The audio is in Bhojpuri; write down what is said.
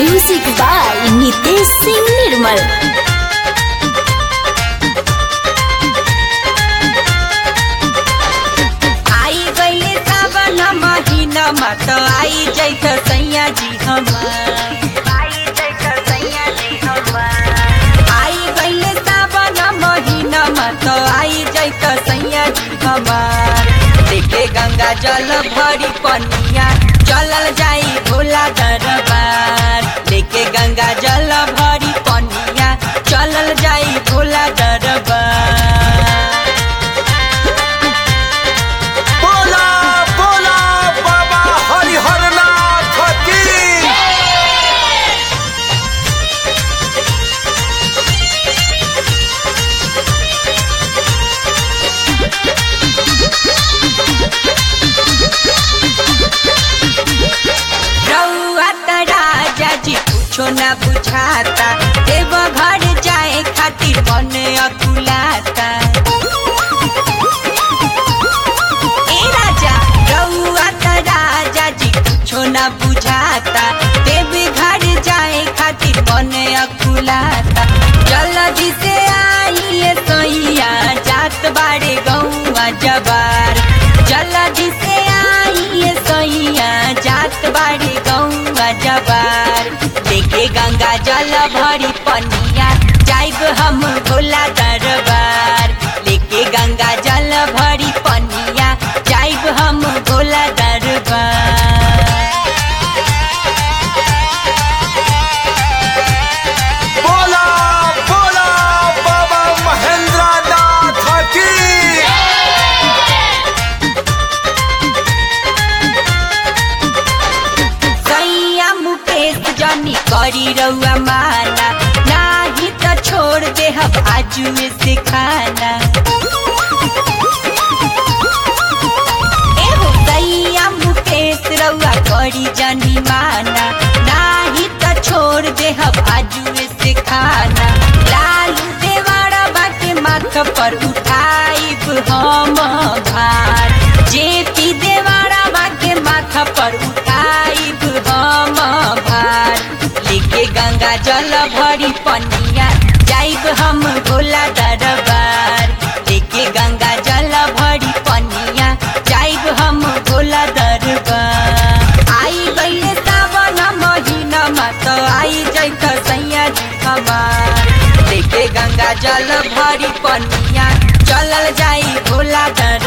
म्यूजिक बाय नितेश सिंह निर्मल आई गईले सावन महीना मत आई जैत सैया जी हमार आई जैत सैया जी हमार आई गईले सावन महीना मत आई जैत सैया जी हमार देखे गंगा जल भरी पनिया चलल जाई भोला दरबार देखे गंगा जल भरी पनिया चलल जाई भोला दरबार बोला बोला बाबा हरिहरनाथ की रउआ त राजा जी कुछो न बुझाता देव घर जाए खातिर मन अकुलाता ए राजा रउआ त राजा जी कुछो न बुझाता देव घर जाए खातिर मन अकुलाता जल्दी से आइए सैया जात बाड़े गौआ जबार जल्दी से आइए सैया जात बाड़े गौआ जबार देखे गंगा जल भरी पनिया जाइब हम भोला दरबार लेके गंगा जल भरी पनिया जाइब हम भोला दरबार बोला बोला बाबा महेंद्रनाथ की सैया मुकेश जनी करी रउआ माना नाही त छोड़ दे हम आजू में से खाना एहो सैया मुकेश रउआ करी जनी माना नाही त छोड़ दे हम आजू में से खाना लालू देवाड़ा बाटे माथ पर उठाइब हम भार जेपी देवाड़ा बाटे माथा पर उठाइब हम भार लेके गंगा जल भरी पनिया जाइब हम भोला दरबार लेके गंगा जल भरी पनिया जाइब हम भोला दरबार आई गईले सावन महीना मत आई जैत सैया जी हमार लेके गंगा जल भरी पनिया चलल जाई भोला दरबार